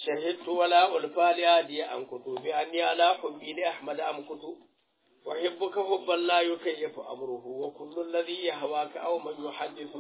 شهدت ولا ألفى لهادي أنكت بأني على حبي لأحمد أمكت وحبك حبا لا يكيف أمره وكل الذي يهواك أو من يحدث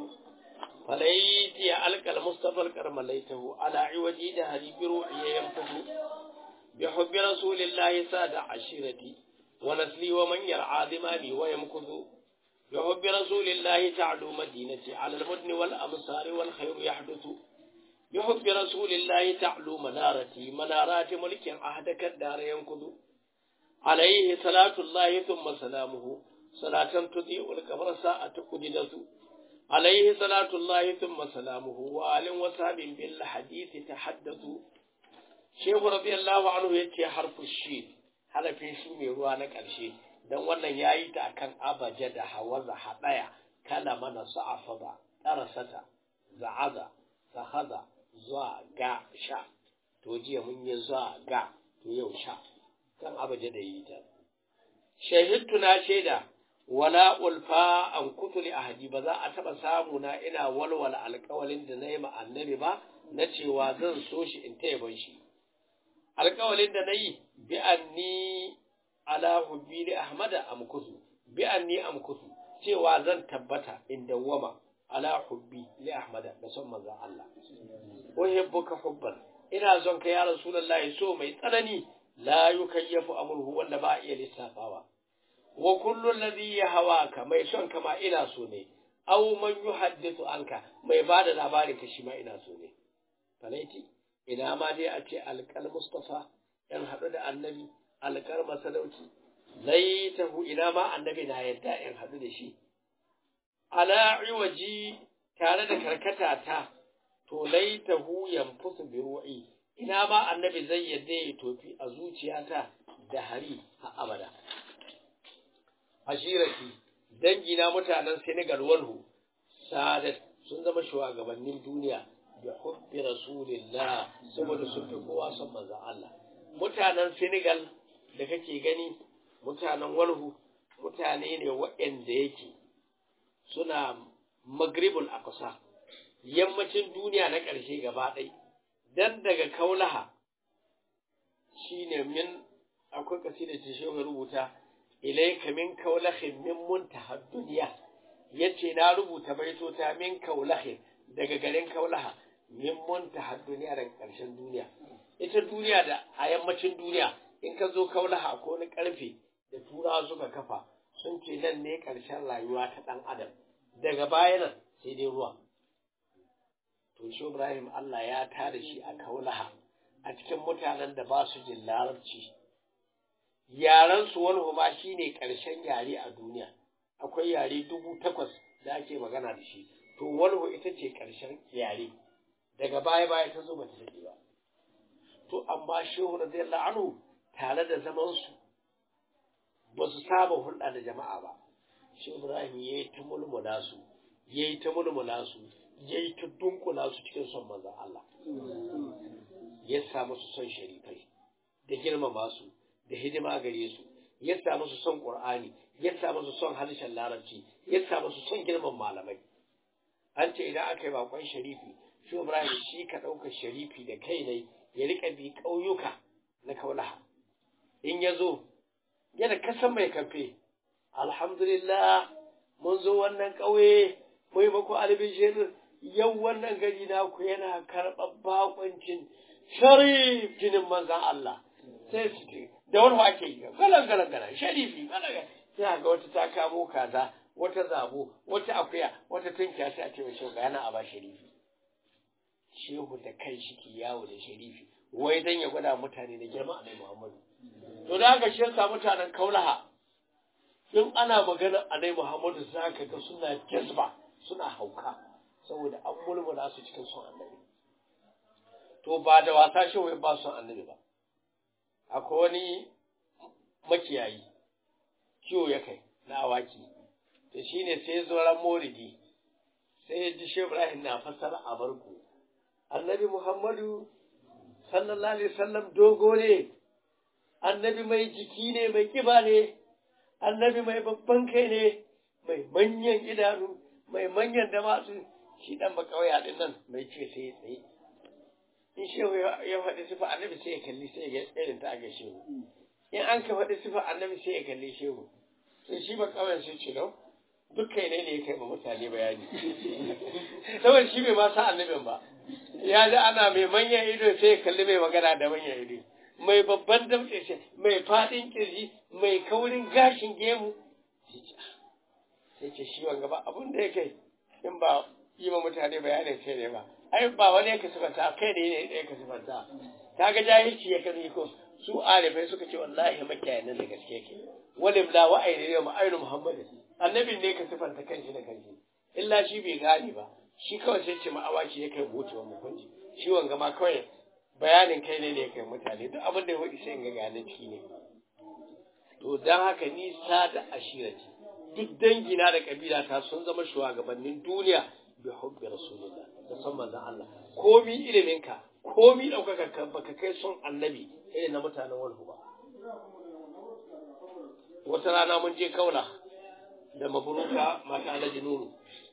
فليتي ألقى المصطفى الكرم ليته على عوجي دهري بروحي ينفث بحب رسول الله ساد عشيرتي ونسلي ومن يرعى ذمامي ويمكث بحب رسول الله تعلو مدينتي على المدن والأمصار والخير يحدث بحب رسول الله تعلو منارتي منارات ملك عهدك الدار ينكذ عليه صلاة الله ثم سلامه صلاة تضيء القبر ساعة قددت عليه صلاة الله ثم سلامه وآل وصحب بالحديث تحدثوا شيخ رضي الله عنه يتي حرف الشين harafin shi mai ruwa na ƙarshe don wannan ya yi ta akan abaja da hawaza haɗaya kala mana sa'afa ba ƙarasata za'aza sahaza zuwa ga sha to jiya mun yi zuwa ga to yau sha kan abaja da yi ta shahidtu na shaida wala ulfa an kutuli ahadi ba za a taɓa samu na ina walwala alƙawalin da na yi ma annabi ba na cewa zan so shi in ta yaban shi alƙawalin da na yi bi anni ala hubbi li ahmada amkusu bi anni amkusu cewa zan tabbata in dawwama ala hubbi li ahmada da son manzon Allah uhibbuka hubban ina son ka ya rasulullahi so mai tsanani la yukayyafu amruhu wanda ba iya lissafawa wa kullu alladhi yahawaka mai son ka ma ina so ne aw man yuhaddithu anka mai bada labarin ka shi ma ina so ne falaiti ina ma dai a ce alƙal Mustafa ‘yan haɗu da annabi alƙar masalauci, laitahu ina ma annabi na yadda ‘yan haɗu da shi. Ala iwaji tare da karkata ta, to laitahu yanfusu bi ru'i ina ma annabi zai yadda ya tofi a zuciyata da hari a abada. Ashirati, dangina mutanen Senegal walhu, sadat sun zama shugabannin duniya. da hubbi rasulillah saboda sun fi kowa son manzon Allah mutanen Senegal da kake gani mutanen Walhu mutane ne waɗanda yake suna Maghribul Aqsa yammacin duniya na ƙarshe gaba ɗai dan daga Kaulaha shine min akwai kasida ce shi rubuta ilayka min kaulahin min muntaha duniya yace na rubuta baitota min kaulahin daga garin Kaulaha min muntaha duniya daga ƙarshen duniya ita duniya da a yammacin duniya in ka zo kaulaha ko wani ƙarfe da turawa suka kafa sun ce nan ne ƙarshen rayuwa ta ɗan adam daga baya nan sai dai ruwa to shi Ibrahim Allah ya tada shi a kaulaha a cikin mutanen da ba su jin larabci yaren su wani ma shine ƙarshen yare a duniya akwai yare dubu takwas da ake magana da shi to walhu ita ce ƙarshen yare daga baya baya ta zo ba ta daɗe ba to amma shehu radiyallahu anhu tare da zaman su ba su saba hulɗa da jama'a ba shehu ibrahim ya yi ta mulmula su ya yi ta mulmula su ya yi ta dunkula su cikin son manzon Allah ya samu su son sharifai da girmama su da hidima gare su ya samu su son qur'ani ya samu su son harshen larabci ya samu su son girman malamai an ce idan aka yi bakon sharifi shi Ibrahim shi ka ɗaukar sharifi da kai ne ya riƙa bi ƙauyuka na kaulaha in ya zo yana kasan mai kamfe alhamdulillah mun zo wannan ƙauye mai maku albishir yau wannan gari naku yana karɓar bakoncin sharif jinin manzan Allah sai su ce da wani ake yi galan galan galan sharifi galan sai ga wata ta kamo kaza wata zabo wata akuya wata tunkiya sai a ce mai shauka yana a ba sharifi shehu da kai shi ke yawo da sharifi wai dan ya gwada mutane da girma annabi Muhammadu to da haka shi yasa mutanen kaulaha in ana magana annabi Muhammadu za ka ga suna jazba suna hauka saboda an mulmula su cikin son annabi to ba da wasa shehu ya ba son annabi ba akwai wani makiyayi kiwo ya kai na awaki to shine sai zo ran moridi sai ya ji shehu Ibrahim na fassara a barku annabi Muhammadu sallallahu alaihi wasallam dogo ne annabi mai jiki ne mai kiba ne annabi mai babban kai ne mai manyan idanu mai manyan damatsu shi dan ba kauya din nan mai ce sai tsaye in shehu ya faɗi sifa annabi sai ya kalli sai ya irin ta ga shehu in an ka faɗi sifa annabi sai ya kalli shehu sai shi ba kawai sai ce lau duk kai ne ne ya kai ma mutane bayani saboda shi bai ma sa annabin ba ya ji ana mai manyan ido sai ya kalli mai magana da manyan ido mai babban damtse shi mai faɗin kirji mai kaurin gashin gemu sai ce shi wanga ba abin da ya kai in ba yi ma mutane bayanin kai ne ba ai ba wani ya kasufanta kai ne ne ya kasufanta ta ga jahilci ya kan ko su arifai suka ce wallahi makiyayin nan da gaske ke walim la wa aini ne ma'ainu muhammad annabin ne ka sifanta kanshi da kanshi illa shi bai gane ba shi kawai sai ce ma'awaki ya kai wucewa mukunci shi wanga ma kawai bayanin kai ne ne ya kai mutane duk abin da ya faɗi sai in ga gane ciki ne to don haka ni sada ashirati duk dangina da kabila ta sun zama shugabannin duniya bi hubbi rasulillah da san manzon Allah komi iliminka komi daukaka ka baka kai son annabi irin na mutanen walhu ba wata rana mun je kaula da maburuka mata alhaji nuru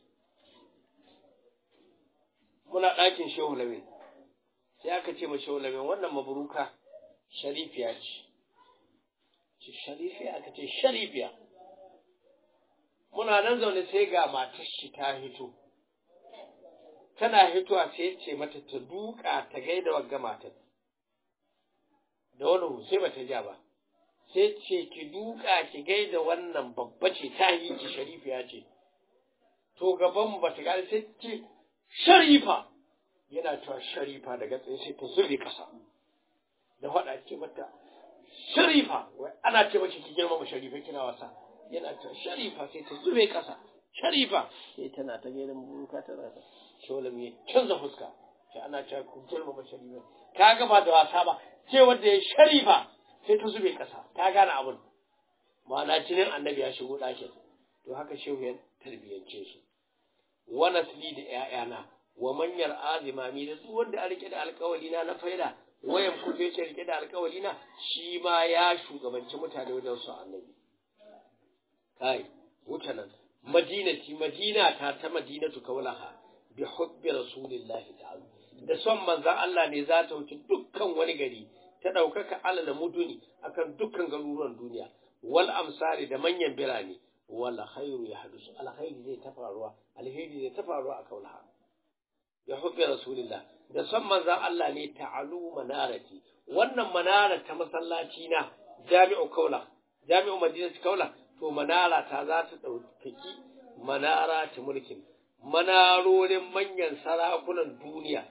muna ɗakin shehu lamin sai aka ce ma shehu lamin wannan maburuka sharifiya ce ce sharifiya aka ce sharifiya muna nan zaune sai ga matar shi ta hito tana hitowa sai ce mata ta duka ta gaida wagga matar da wani sai bata ja ba sai ce ki duka ki gaida wannan babba ce ta yi ki sharifiya ce to gaban ba ta gane sai ce sharifa yana cewa sharifa daga tsaye sai ta zube kasa da faɗa ce mata sharifa wai ana ce mace ki girmama sharifa kina wasa yana cewa sharifa sai ta zube kasa sharifa sai tana ta gaida maburuka tana ta sholam ya canza fuska sai ana cewa ku girmama sharifa ka ga ba da wasa ba ce wanda ya sharifa sai ta zube ƙasa ta gane abin ma'ana jinin annabi ya shigo ɗakin to haka shehu ya tarbiyyance su wa nasli da ƴaƴana wa manyar azimami da duk wanda a rike da alƙawali na na faida wayan kufe ce rike da alƙawali na shi ma ya shugabanci mutane wajen su annabi kai wuce nan madinati madina ta ta madinatu kaulaha bi hubbi rasulillahi ta'ala da son manzon Allah ne za ta wuce dukkan wani gari ta ɗaukaka alal muduni akan dukkan garuruwan duniya wal amsari da manyan birane wal khairu ya hadusu alkhairi zai ta faruwa alheri zai ta faruwa a kaulaha ya hubbi rasulillah da son manzon Allah ne ta'alu manarati wannan manara ta masallaci na jami'u kaula jami'u madinatu kaula to manara ta za ta ɗaukaki manara ta mulkin manarorin manyan sarakunan duniya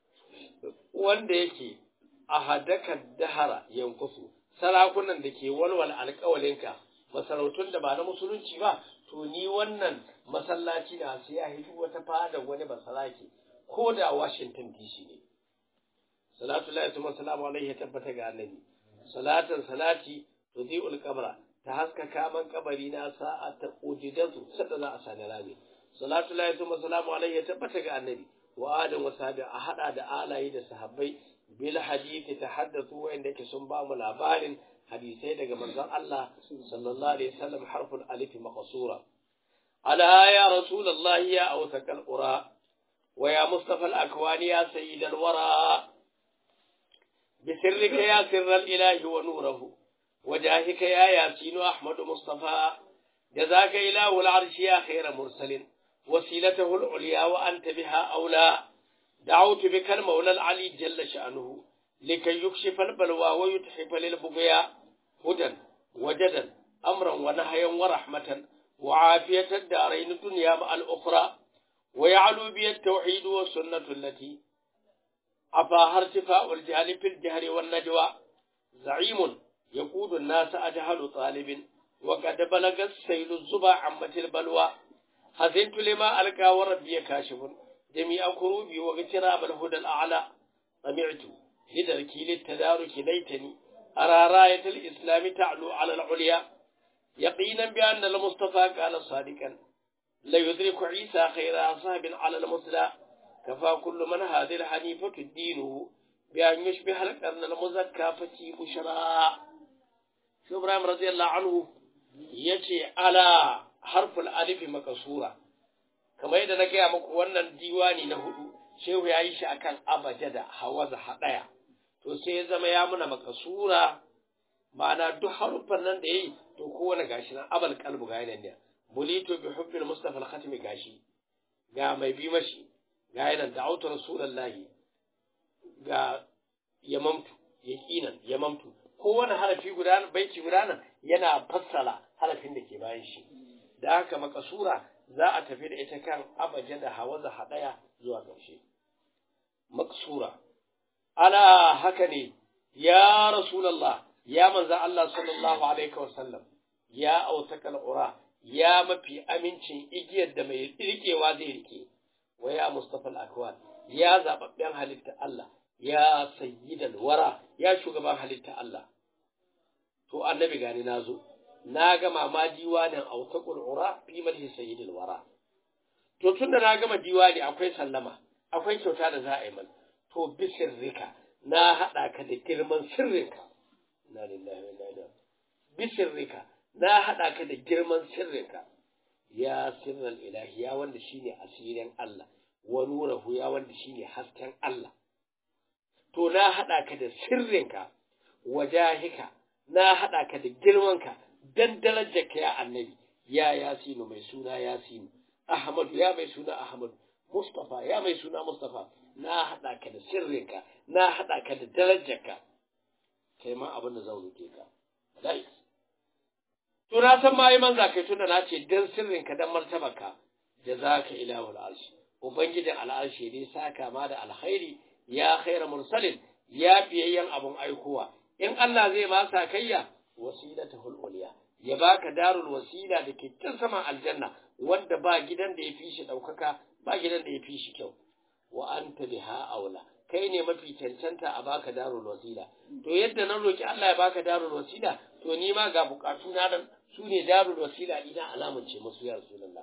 wanda yake a hadaka dahara yankusu sarakunan da ke walwal alƙawalinka masarautun da ba na musulunci ba to ni wannan masallaci na sai ya hidu wata fada wani basaraki ko da Washington DC ne salatu lillahi wa salamu alaihi ya tabbata ga annabi salatan salati tudhi'ul qabra ta haskaka man kabari na sa'ata ujidatu sadda za a sani rami salatu lillahi wa salamu alaihi ya tabbata ga annabi wa adam wa sahabi a hada da alayi da sahabbai bil hadisi tahaddathu wa inda ke sun ba mu labarin hadisai daga manzon Allah sallallahu alaihi wasallam harful alif maqsura ala ya rasulullah ya awsakal qura wa ya mustafa al akwani ya sayyid al wara بسرك يا سر الإله ونوره وجاهك يا ياسين أحمد مصطفى جزاك إله العرش يا خير مرسل وسيلته العليا وأنت بها أولى دعوت بك المولى العلي جل شأنه لكي يكشف البلوى ويتحف للبقيا هدى وجدا أمرا ونهيا ورحمة وعافية الدارين الدنيا مع الأخرى ويعلو بي التوحيد والسنة التي أفاها ارتفاع الجهل في الجهر والنجوى زعيم يقود الناس أجهل طالب وقد بلغ السيل الزبا عمة البلوى حزنت لما ألقى وربي كاشف جميع كروبي واغتراب الهدى الأعلى طمعت لدركي للتدارك ليتني أرى راية الإسلام تعلو على العليا يقينا بأن المصطفى قال صادقا لا يدرك عيسى خير أصحاب على المثلى كفى كل من هذه الحنيفة دينه بأن يشبه القرن المزكى فتي بشرى شو إبراهيم رضي الله عنه يجي على harful alifi makasura kamar yadda na gaya muku wannan diwani na hudu shehu ya yi shi akan abajada hawaza haɗaya to sai ya zama ya muna makasura ma'ana duk haruffan nan da yayi to kowane gashi nan abal kalbu ga yanan ne bulito bi hubbil mustafa al-khatimi gashi ga mai bi mashi ga yanan da autar rasulullahi ga yamamtu yaqinan yamamtu kowane harafi guda baiti guda nan yana fassara harafin da ke bayan shi da haka makasura za a tafi da ita kan abaje da hawaza hadaya zuwa ƙarshe maksura ala haka ne ya rasulullah ya manzo Allah sallallahu alaihi wasallam ya autakal ura ya mafi amincin igiyar da mai rikewa zai rike wa ya mustafa al-akwan ya zababben halitta Allah ya sayyidal wara ya shugaban halitta Allah to annabi gani nazo na ga mama diwanin autakul ura fi madhi sayyidil wara to tunda na gama diwani akwai sallama akwai kyauta da za a yi mana to bisirrika na haɗa ka da girman sirrinka na lillahi wa inna ilaihi bisirrika na haɗa ka da girman sirrinka ya sirral ilahi ya wanda shine asirin Allah wa nurahu ya wanda shine hasken Allah to na haɗa ka da sirrinka wajahika na haɗa ka da girmanka dan darajarka ya annabi ya yasinu mai suna yasinu ahmadu ya mai suna ahmadu mustafa ya mai suna mustafa na haɗa ka da sirrinka na haɗa ka da darajarka kai ma abin da zan roke ka dai to na san ma yi manza kai tunda na ce dan sirrinka dan martabarka jazaka ilahul arshi ubangijin al'arshi ne saka ma da alkhairi ya khaira mursalin ya fiyayyen abun aikowa in Allah zai ma sakayya wasilatahul uliya ya baka darul wasila da ke can saman aljanna wanda ba gidan da ya fi shi ɗaukaka ba gidan da ya fi shi kyau wa anta biha aula kai ne mafi cancanta a baka darul wasila to yadda na roki Allah ya baka darul wasila to ni ma ga bukatu na nan su ne darul wasila ina alamun ce musu ya rasulullah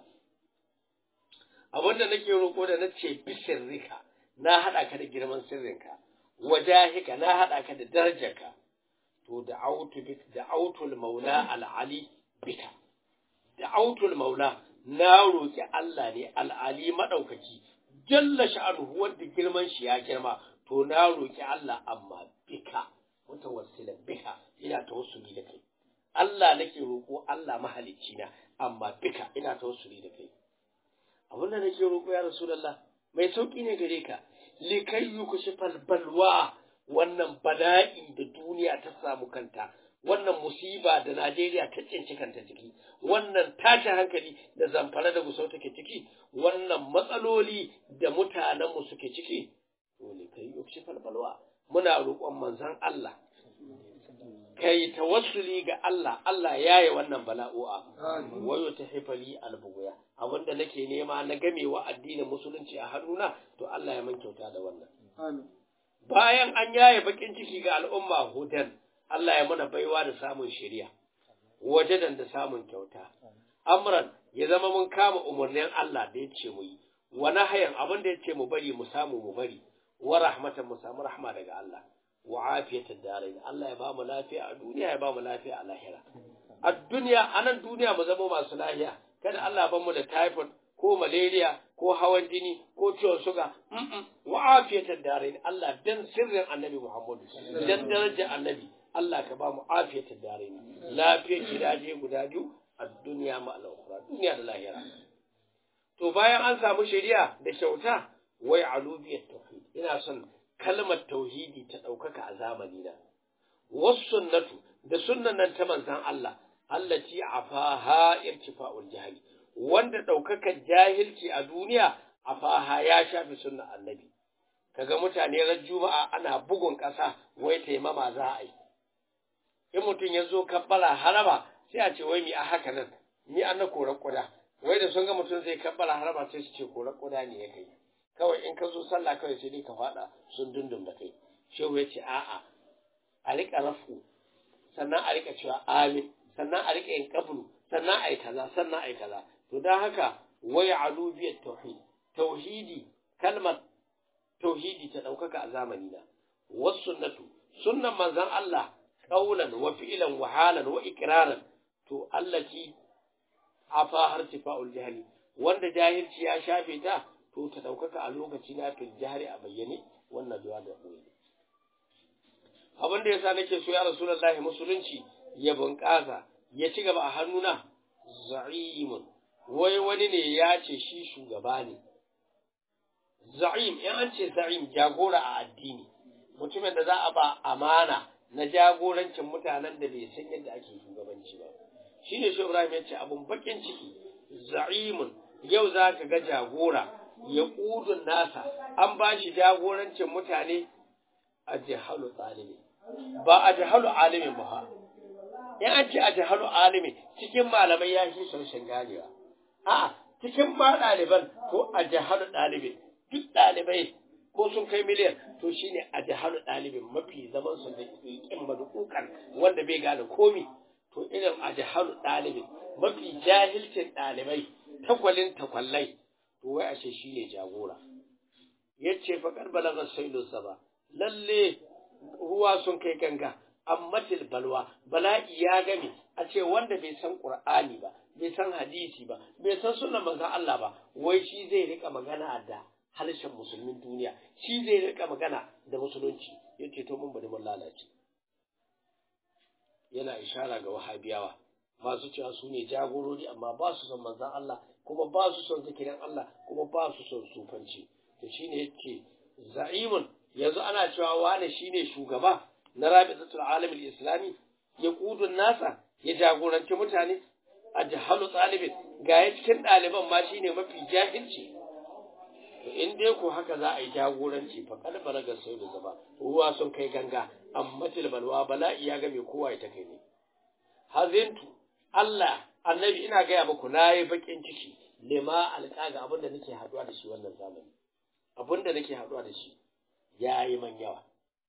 abinda nake roko da na ce bisirrika na hada ka da girman sirrinka wajahika na hada ka da darajarka to da autu da autul maula al ali bika da autul maula na roki Allah ne al ali madaukaki jalla sha'anuhu wanda girman shi ya girma to na roki Allah amma bika mutawassila bika ina tawassuli da kai Allah nake roko Allah mahalicci na amma bika ina tawassuli da kai abin da nake roko ya rasulullah mai sauki ne gare ka likai yukushifal balwa wannan bala'i da duniya ta samu kanta wannan musiba da Najeriya ta tsinci kanta ciki wannan tashin hankali da zamfara da gusau take ciki wannan matsaloli da mutanenmu suke ciki dole kai yukshi falbalwa muna roƙon manzon Allah kai tawassuli ga Allah Allah yaye wannan bala'o'a wayo ta hifali albuguya abinda nake nema na gamewa addinin musulunci a hannuna to Allah ya man kyauta da wannan bayan an yaye bakin ciki ga al'umma hudan Allah ya mana baiwa da samun shari'a wajadan da samun kyauta amran ya zama mun kama umarnin Allah da ya ce mu yi wa nahayan abin da ya ce mu bari mu samu mu bari wa rahmatan mu samu rahma daga Allah wa afiyatan darain Allah ya ba mu lafiya a duniya ya ba mu lafiya a lahira a duniya anan duniya mu zama masu lafiya kada Allah ya mu da typhoid ko malaria ko hawan jini ko ciwon suga wa afiyatan darain Allah dan sirrin annabi Muhammadu dan darajar annabi Allah ka ba mu afiyatan darain lafiyar gidaje guda biyu a duniya ma al duniya da lahira to bayan an samu shari'a da kyauta wai alubiyat tauhid ina son kalmar tauhidi ta ɗaukaka a zamani na wasu sunnatu da sunnan nan ta manzan Allah allati afaha irtifa'ul jahili wanda ɗaukakar jahilci a duniya afaha ya shafi sunnan annabi kaga mutane ran juma'a ana bugun ƙasa wai taimama za a yi in mutum ya zo kabbala haraba sai a ce wai mi a haka nan mi an na korar kuda wai da sun ga mutum zai kabbala haraba sai su ce korar kuda ne ya kai kawai in ka zo sallah kawai sai dai ka faɗa sun dundun da kai shehu ya ce a'a a riƙa rafu sannan a riƙa cewa amin sannan a riƙa yin kabulu sannan a yi kaza sannan a yi kaza to don haka waya alubiyar tauhid tauhidi kalmar tauhidi ta ɗaukaka a zamani na wasu sunnatu sunnan manzan Allah ƙaunan wa fi'ilan wa halan wa ikraran to allati afa hartifa'ul jahili wanda jahilci ya shafe ta to ta ɗaukaka a lokaci na fil jihari a bayyane wannan duwa da ɓoye abin da yasa nake so ya rasulullahi musulunci ya bunƙasa ya ci gaba a hannuna za'imun wai wani ne ya ce shi shugaba ne za'im in an ce za'im jagora a addini mutumin da za a ba amana na jagorancin mutanen da bai san yadda ake shugabanci ba shine shi Ibrahim ya ce abun bakin ciki za'imun yau za ka ga jagora ya ƙudun nasa an ba shi jagorancin mutane a jihalu ɗalibi ba a jihalu alimin ba in an ce a jihalu alimin cikin malamai ya shi sarshen ganewa a cikin ma ɗaliban ko a jihalu ɗalibin duk ɗalibai ko sun kai miliyan to shine a jihalu ɗalibin mafi zaman su da ƙin madukukan wanda bai gane komi to irin a jihalu ɗalibin mafi jahilcin ɗalibai takwalin takwallai to wai ashe shi ne jagora ya ce faƙar balagar sailunsa ba lalle ruwa sun kai ganga amma balwa bala'i ya game a ce wanda bai san ƙur'ani ba bai san hadisi ba bai san sunan manzon Allah ba wai shi zai rika magana da harshen musulmin duniya shi zai rika magana da musulunci yace to mun bari mun lalace yana ishara ga wahabiyawa masu cewa su ne jagorori amma ba su son manzan Allah kuma ba su son zikirin Allah kuma ba su son sufanci to shine yake za'imun yanzu ana cewa wane shine shugaba na rabitul alamin islami ya kudun nasa ya jagoranci mutane a jahalu talibin ga ya cikin ɗaliban ma shine mafi jahilci to in dai ko haka za a yi jagoranci fa kad baraga sai da zaba ruwa sun kai ganga amma tilbalwa bala'i ya ga mai kowa ya ta kai ne hazintu Allah annabi ina gaya muku na yi bakin ciki lema alƙa ga abin da nake haɗuwa da shi wannan zamani abin da nake haɗuwa da shi ya yi man yawa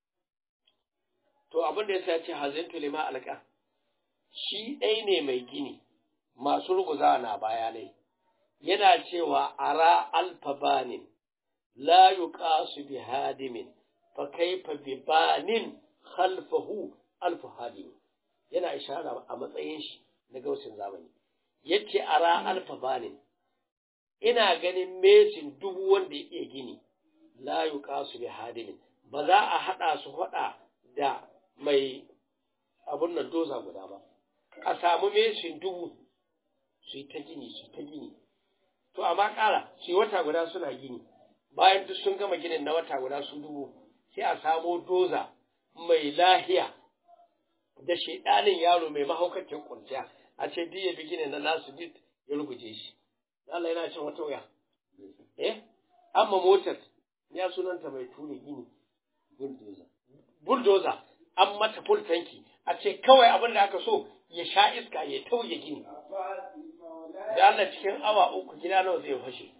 to abin da ya sa ce hazintu lema alƙa shi ɗai ne mai gini masu ruguza na bayanai yana cewa ara alfabanin la yuqasu bi hadimin fa kaifa bi banin khalfahu alfu hadimin yana ishara a matsayin shi na gausin zamani yace ara alfabanin ina ganin mesin dubu wanda ya iya gini la yuqasu bi hadimin ba za a hada su hada da mai abun nan doza guda ba a samu mesin dubu su yi ta gini su ta gini to amma ƙara su wata guda suna gini bayan duk sun gama ginin na wata guda su dubu sai a samo doza mai lahiya da shaidanin yaro mai mahaukacin kurciya a ce duk ya bi ginin na nasu duk ya ruguje shi Allah yana cin wata wuya eh amma motar ya sunanta mai ture gini bulldozer bulldozer an mata full tanki a ce kawai abin da aka so ya sha iska ya tauye gini da Allah cikin awa uku gida nawa zai fashe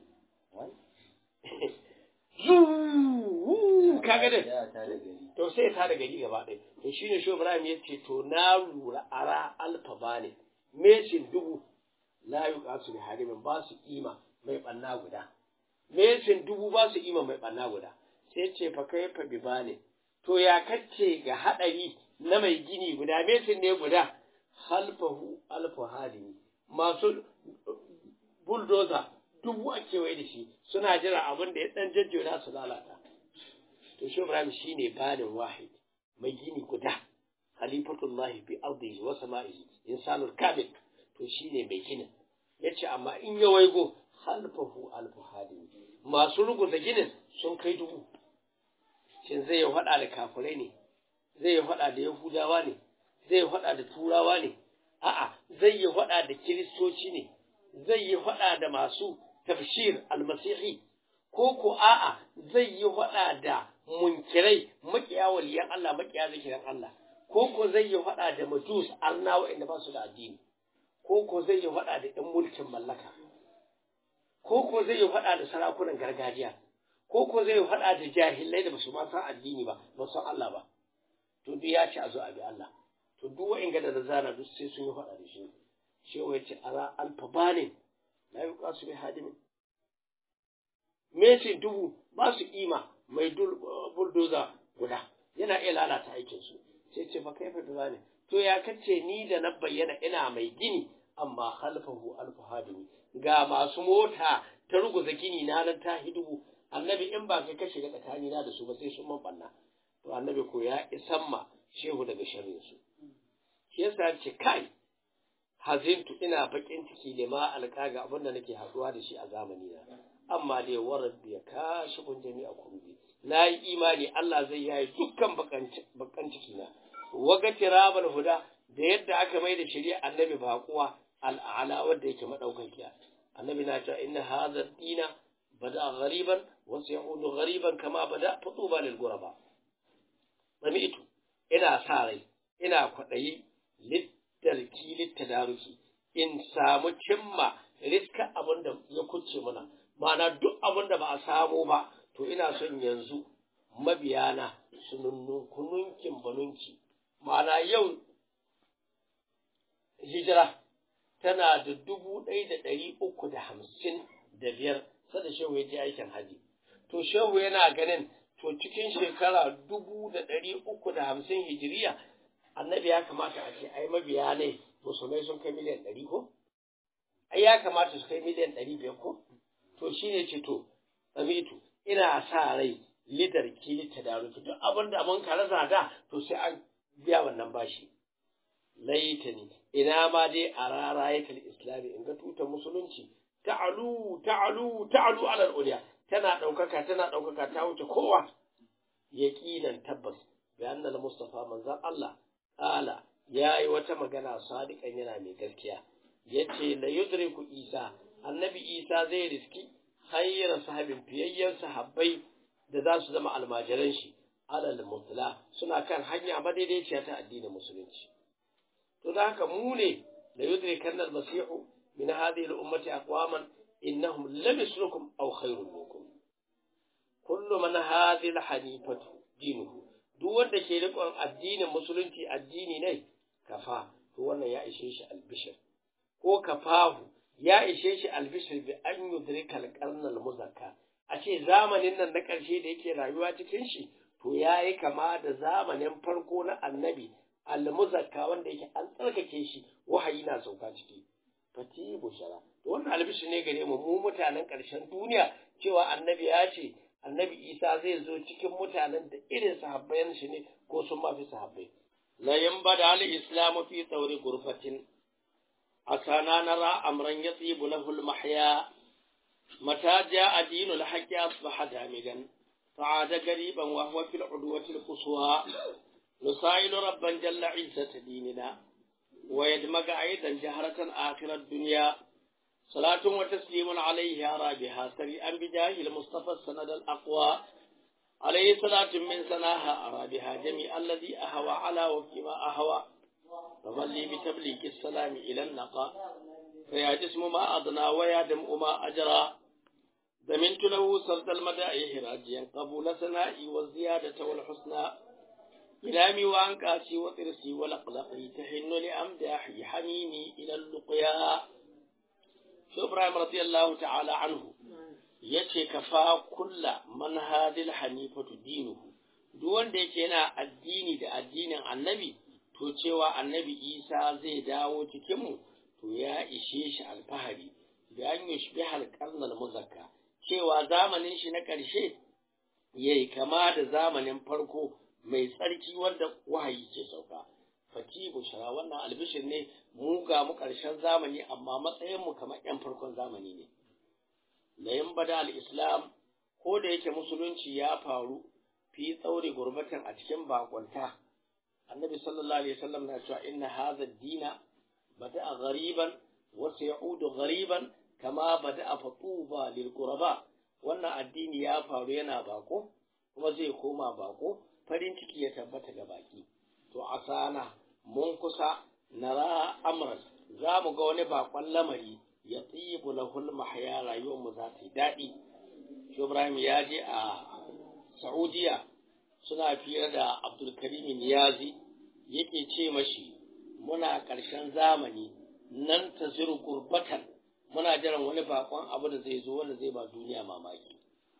zuuu kaga da to sai ta da gari gaba ɗaya to shine shi Ibrahim ya ce to na lura ara alfa bane mesin dubu la yuqasu bi harimin ba su kima mai banna guda mesin dubu ba su kima mai banna guda sai ce fa kai fa bi bane to ya kace ga hadari na mai gini guda mesin ne guda halfahu alfa hadimi masu bulldozer dubu a kewaye da shi suna jira abin da ya dan jajjona su lalata to shi Ibrahim shine banin wahid mai gini guda khalifatullahi bi ardihi wa sama'ihi insanul kamil to shine mai ginin yace amma in ya waigo khalfahu alfu hadin masu ruguza ginin sun kai dubu shin zai yi hada da kafirai ne zai yi hada da yahudawa ne zai yi hada da turawa ne a'a zai yi hada da kiristoci ne zai yi hada da masu tafsir almasihi ko ko a'a zai yi hada da munkirai makiya waliyan Allah makiya zikirin Allah ko ko zai yi hada da majus arna wa'anda ba su da addini ko ko zai yi hada da ɗan mulkin mallaka ko ko zai yi hada da sarakunan gargajiya ko ko zai yi hada da jahilai da basu ma san addini ba ba san Allah ba to duk ya ci a zo a bi Allah to duk wa'in da zana duk sai sun yi hada da shi shi ya ce ara alfa bane la yuqasu bi hadimin Messi dubu ba su kima mai buldoza guda yana iya lalata aikinsu sai ce fa kai fa ne to ya kace ni da na bayyana ina mai gini amma khalfahu alfu hadimi ga masu mota ta ruguza gini na nan ta hidubu annabi in ba kai ka shiga tsakani na da su ba sai sun man banna to annabi ko ya isan ma shehu daga sharrin su shi yasa ce kai hazintu ina bakin ciki da ma alƙaga abin da nake haɗuwa da shi a zamani na amma dai warar ya kashi kun jami'a kurbi na yi imani Allah zai yayi dukkan bakan ciki na waga tirabal huda da yadda aka mai da shari'a annabi baƙuwa al'ala wanda yake madaukakiya annabi na cewa inna hadha dina bada ghariban wa sayudu ghariban kama bada futuba lil ghuraba sami'tu ina sa rai ina kwadayi littarki littadaruki in samu cimma riska abin da ya kuce mana ma'ana duk abin da ba a samu ba to ina son yanzu mabiyana su nunnunkununkin banunki ma'ana yau hijira tana da dubu ɗaya da ɗari uku da hamsin da biyar sada shehu ya je aikin haji to shehu yana ganin to cikin shekara dubu da ɗari uku da hamsin hijiriya annabi ya kamata a ce ai mabiya ne musulmai sun kai miliyan ɗari ko ai ya kamata su kai miliyan ɗari biyar ko to shi ne ce to samitu ina sa rai lidar kili ta daruki duk abin da mun kara da to sai an biya wannan bashi laitani ina ma dai a rarayatul islami in ga tutar musulunci ta'alu ta'alu ta'alu alal uliya tana ɗaukaka tana ɗaukaka ta wuce kowa yaqinan tabbas bi annal mustafa manzon Allah ala yayi wata magana sadiqan yana mai gaskiya yace la yudriku isa annabi isa zai riski khayra sahabin fiyayyen sahabbai da za su zama almajiran shi alal mutla suna kan hanya madaidaiciya ta addinin musulunci to da haka mu ne la yudrikanna al-masihu min hadhihi al-ummati aqwaman innahum lam yuslukum aw khayrun minkum kullu man hadhihi al-hanifatu dinuhu duk wanda ke riƙon addinin musulunci addini ne kafa to wannan ya ishe shi albishir ko kafahu ya ishe shi albishir bi an yudrika al muzakka a ce zamanin nan na ƙarshe da yake rayuwa cikin shi to ya yi kama da zamanin farko na annabi al-muzakka wanda yake an tsarkake shi wahayi na sauka ciki fati bushara to wannan albishir ne gare mu mu mutanen ƙarshen duniya cewa annabi ya ce annabi isa zai zo cikin mutanen da irin sahabbayan shi ne ko sun mafi sahabbai la yanbada al islam fi tawri gurfatin asana nara amran yatibu lahu al mahya mata jaa dinu al haqqi asbaha damigan fa'ada qariban wa huwa fil udwati al quswa نسائل ربا جل عزة ديننا ويدمج أيضا جهرة آخر الدنيا صلاة وتسليم عليه أرى بها سريعا بجاه المصطفى السند الأقوى عليه صلاة من سناها أرى بها جميع الذي أهوى على وفيما أهوى فمن لي بتبليغ السلام إلى النقاء فيا جسم ما أضنى ويا دم ما أجرى ضمنت له سرد المدائح راجيا قبول سنائي والزيادة والحسنى إلامي وأنكاسي وطرسي ولقلقي تحن لأمداحي حنيني إلى اللقيا shi Ibrahim radiyallahu ta'ala anhu yace kafa kulla man hadil hanifatu dinuhu duk wanda yake yana addini da addinin annabi to cewa annabi Isa zai dawo cikin mu to ya ishe shi alfahari da an yushbiha alqarnal muzakka cewa zamanin shi na ƙarshe yayi kama da zamanin farko mai tsarki wanda wahayi ke sauka fati bushara wannan albishir ne mu ga mu ƙarshen zamani amma matsayin mu kamar yan farkon zamani ne layin bada al-islam ko da yake musulunci ya faru fi tsauri gurbatan a cikin bakonta annabi sallallahu alaihi wasallam na cewa inna hadha ad-dina bada'a ghariban wa sayaudu ghariban kama bada'a fatuba lil quraba wannan addini ya faru yana bako kuma zai koma bako farin ciki ya tabbata ga baki to a sana mun kusa nara amran za mu ga wani bakon lamari ya tsibu lahul mahya rayuwar mu za ta yi daɗi shi ibrahim ya je a saudiya suna fiye da abdulkarim niyazi yake ce mashi muna ƙarshen zamani nan ta ziru gurbatan muna jiran wani bakon abu da zai zo wanda zai ba duniya mamaki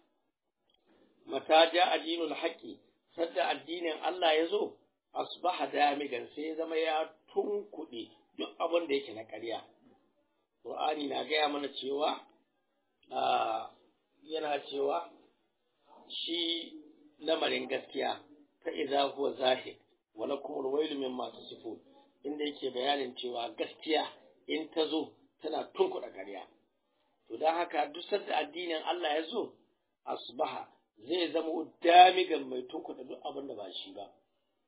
mata ja addinul haqqi sadda addinin Allah ya zo asbaha damigan sai ya zama ya tunkuɗe duk abin da yake na ƙarya Qur'ani na gaya mana cewa yana cewa shi lamarin gaskiya ta idza huwa zahir wala kuma wailu mimma tasifun inda yake bayanin cewa gaskiya in ta zo tana tunkuɗa ƙarya to don haka duk sanda addinin Allah ya zo asbaha zai zama damigan mai tunkuɗa duk abin da ba shi ba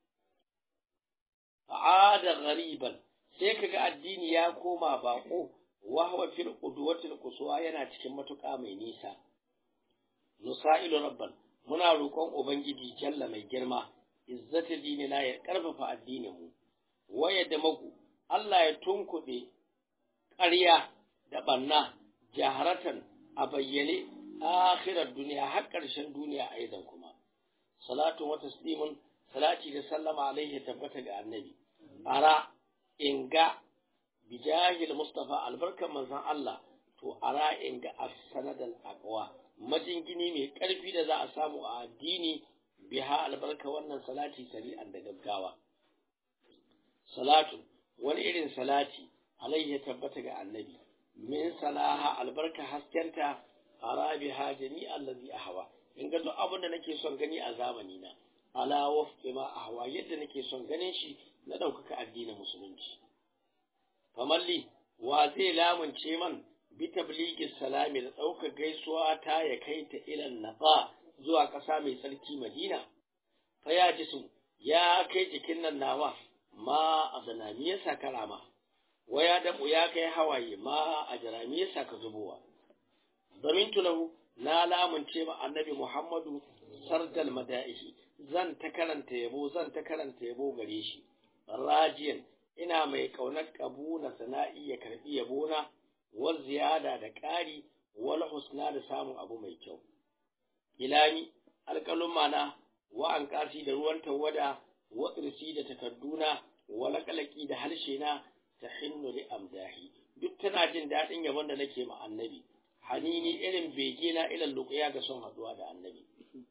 fa'ada ghariban sai kaga addini ya koma bako wa huwa fil qudwatil quswa yana cikin matuƙa mai nisa nusailu rabban muna roƙon ubangiji jalla mai girma izzata dinina ya karfafa addinin mu waya da maku Allah ya tunkuɗe ƙarya da banna jaharatan a bayyane akhirar duniya har ƙarshen duniya aidan kuma salatu wa taslimun salati da sallama alaihi tabbata ga annabi ara inga bijahil mustafa albarkan manzon Allah to ara inga as-sanadal aqwa majingini mai karfi da za a samu a addini biha albarka wannan salati sari'an da gaggawa salatu wani irin salati alaihi tabbata ga annabi min salaha albarka haskenta ara biha jami'a allazi ahwa in ga duk abin da nake son gani a zamani na ala wafqi ma ahwa yadda nake son ganin shi na ɗaukaka addinin musulunci famalli wa zai lamunce man bi tabligi salami da ɗaukar gaisuwa ta ya kai ta ilan naqa zuwa ƙasa mai tsarki madina fa ya jisu ya kai jikin nan nawa ma a zanami ya sa karama waya da ya kai hawaye ma a jarami ya sa ka zubowa zamintu lahu na lamunce ma annabi muhammadu sardal mada'ihi zan ta karanta yabo zan ta karanta yabo gare shi rajiyan ina mai kaunar kabuna sana'i ya karbi yabona wal ziyada da ƙari wal husna da samun abu mai kyau ilami alƙalun mana wa an kasi da ruwan tawada wa irsi da takadduna wa laƙalaƙi da harshe na ta hinnu li amdahi duk tana jin daɗin yabon da nake ma annabi hanini irin bege na ilan luƙiya ga son haɗuwa da annabi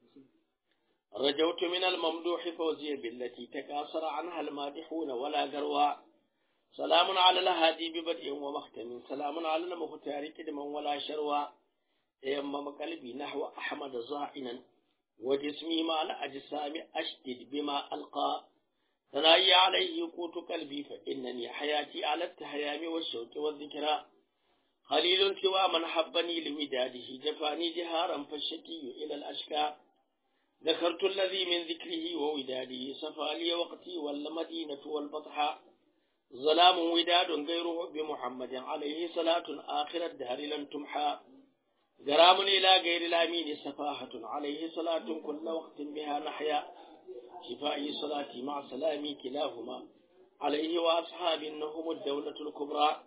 رجوت من الممدوح فوزي بالتي تكاثر عنها المادحون ولا قروا سلام على الهادي ببدء ومختم سلام على المختار كدما ولا شروا يمم قلبي نحو أحمد زائنا وجسمي مع الأجسام أشدد بما ألقى ثناي عليه قوت قلبي فإنني حياتي على التهيام والشوق والذكرى خليل سوى من حبني لوداده جفاني جهارا فالشكي إلى الأشكى ذكرت الذي من ذكره ووداده صفى لي وقتي والمدينة والبطحاء ظلام وداد غيره بمحمد عليه صلاة آخر الدهر لن تمحى غرام إلى غير الأمين سفاهة عليه صلاة كل وقت بها نحيا شفائي صلاتي مع سلامي كلاهما عليه وأصحاب إنهم الدولة الكبرى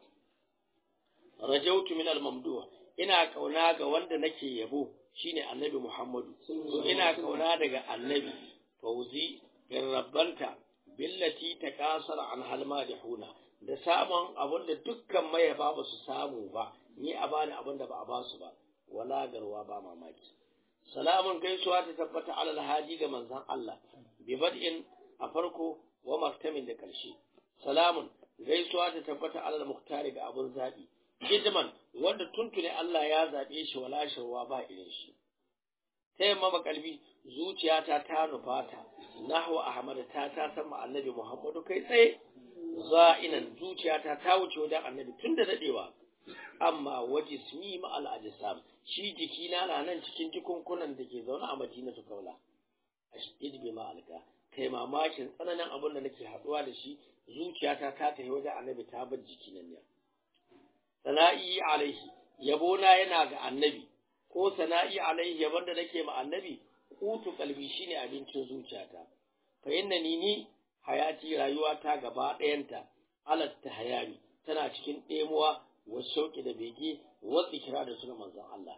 رجوت من الممدوح إنا كونا وند نكي يبوه shine annabi Muhammadu to ina kauna daga annabi fauzi in rabbanta billati ta kasar an halma da huna da samun abin da dukkan mayaba ba su samu ba ni a bani abin da ba a basu ba wala garwa ba mamaki salamun gaisuwa ta tabbata alal haji ga manzon Allah bi bad'in a farko wa martamin da karshe salamun gaisuwa ta tabbata alal muhtari ga abun zabi hidman wanda tuntune Allah ya zaɓe shi wala shirwa ba irin shi ta yamma makalbi zuciyata ta nufata nahwa ahmad ta ta san annabi muhammadu kai tsaye za'inan zuciyata ta wuce wajen annabi tun da dadewa amma waje smi ma al ajsam shi jikina na nan cikin jikunkunan da ke zaune a madinatu kaula ashid bi ma alka kai mamakin tsananin abin da nake haduwa da shi zuciyata ta tafi wajen annabi ta bar jikinan ne sana'i alaihi yabona yana ga annabi ko sana'i alaihi yabon da nake ma annabi kutu kalbi shine abincin zuciyata fa innani ni hayati rayuwata gaba ɗayanta alat hayami tana cikin ɗemuwa wa shauki da bege wa zikira da suna manzon Allah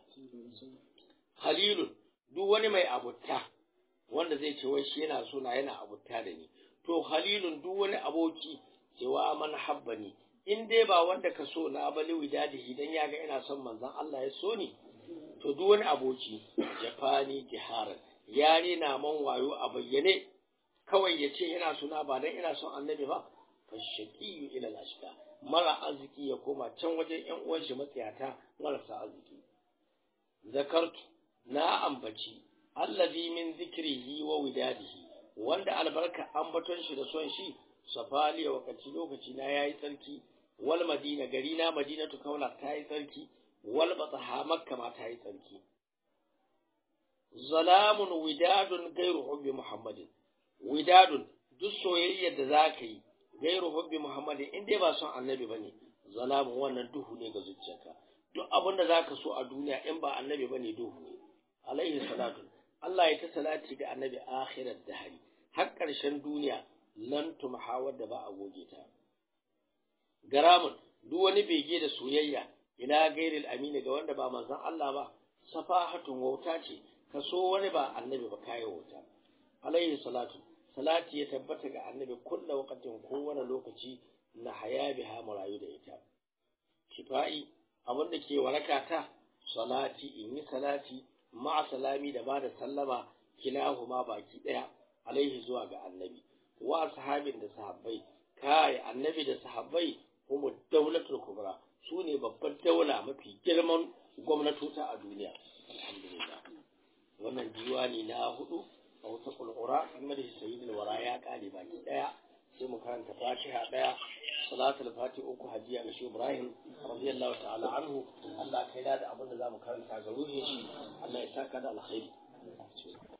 halilun duk wani mai abutta wanda zai ce wai shi yana so na yana abutta da ni to halilun duk wani aboki cewa man habbani in dai ba wanda ka so na bali widadihi dan ya ga ina son manzon Allah ya so ni to duk wani aboki jafani jiharan ya na man wayo a bayyane kawai ya ce ina suna ba dan ina son annabi ba fa shaqiyu ila al-ashqa mara arziki ya koma can wajen ƴan uwan shi matsiyata marasa arziki zakartu na ambaci allazi min zikrihi wa widadihi wanda albarka ambaton shi da son shi safali wakati lokaci na yayi tsarki wal madina gari na madinatu kaula ta yi tsarki wal bataha makka ma ta yi tsarki zalamun widadun gairu hubbi muhammadin widadun duk soyayyar da za ka yi gairu hubbi muhammadin in dai ba son annabi ba ne zalamun wannan duhu ne ga zuciyarka duk abin da za ka so a duniya in ba annabi ba ne duhu ne alaihi salatu Allah ya ta salati ga annabi akhirar dahari har ƙarshen duniya lan tumhawar da ba a goge ta garamun duk wani bege da soyayya ila gairil amini ga wanda ba manzon Allah ba safahatun wauta ce ka so wani ba annabi ba kayi wauta alaihi salatu salati ya tabbata ga annabi kulla waqtin kowane lokaci na haya biha murayu da ita shifa'i abin da ke waraka ta salati in yi salati ma'a salami da ba da sallama kilahuma baki daya alaihi zuwa ga annabi wa sahabin da sahabbai kai annabi da sahabbai kuma daulatul kubra su ne babbar daula mafi girman gwamnatota a duniya alhamdulillah wannan diwani na hudu a wata kulkura game da sayyidul wara ya kare baki daya sai mu karanta fatiha daya salatul fati uku hajiya ga shi ibrahim radiyallahu ta'ala anhu Allah kai da abin da zamu karanta ga ruhin shi Allah ya saka da alkhairi